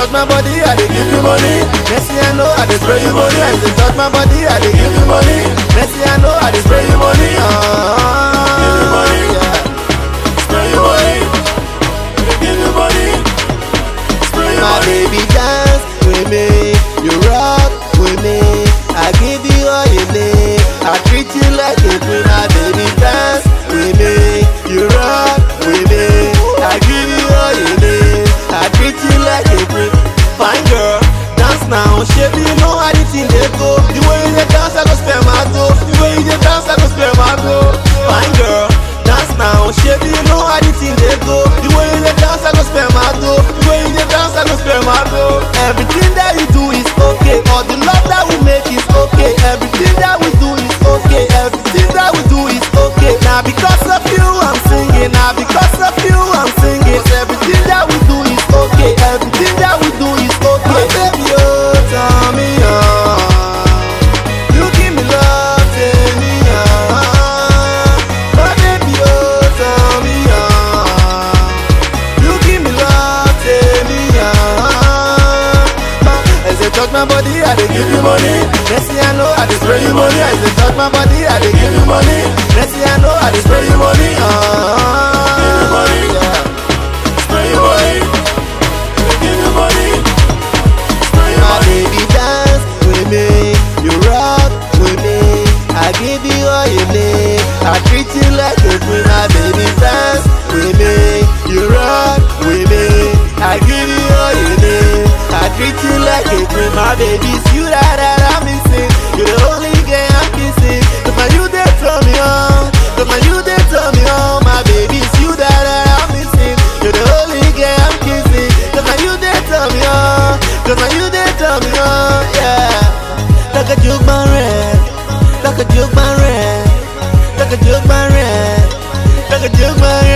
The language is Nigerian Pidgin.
touch my body, I dey give you money. Messi, I know I dey spray you money. As they touch my body, I dey give you money. Messi, I know I dey spray you money. Ah, Give you money. yeah. Spray your money. Give you money. Spray your My money. baby dance with me, you rock with me. I give you all you need. I treat you like a queen. My baby dance with me, you rock with me. I give you all you need. I treat you like a queen. Fine girl, dance now. Shape you know how the thing they go. The way you dey dance, I go spend my dough. The way you dey dance, I go spend my dough. Fine girl, dance now. Shape you know how the thing they go. The way you dey dance, I go spend my dough. The way you dey dance, I go spend my dough. Everything that you do is okay. All the love that we make is okay. Everything that we do is okay. Everything that we do is okay. Now because of you, I'm singing. Now because of you, I'm singing. Everything that we do is okay. Everything that we do is okay. Baby, oh, tell me, oh. You give me love, tell me, ah. My baby, oh, tell me, ah. You give me love, tell me, ah. As they touch my body, I dey give you money. Messi, I know I dey spray you money. As they touch my body, I dey give you money. Messi, I know I dey spray you money, ah. Give you money. Yeah. Spray your money. Give you money. Spray your My money. baby dance with me, you rock with me. I give you all you need. I treat you like a queen. My baby dance with me, you rock with me. I give you all you need. I treat you like a queen. My baby's you that, that I'm missing. You're the only girl I'm kissing. Cause my you they turn me on. Cause my you they turn me on. My baby's you that, that I'm missing. You're the only girl I'm kissing. Cause my you they turn me on. Cause my you they turn me on. Yeah. Like a juke man red. Like a juke man red. Like a juke man red. Like a juke man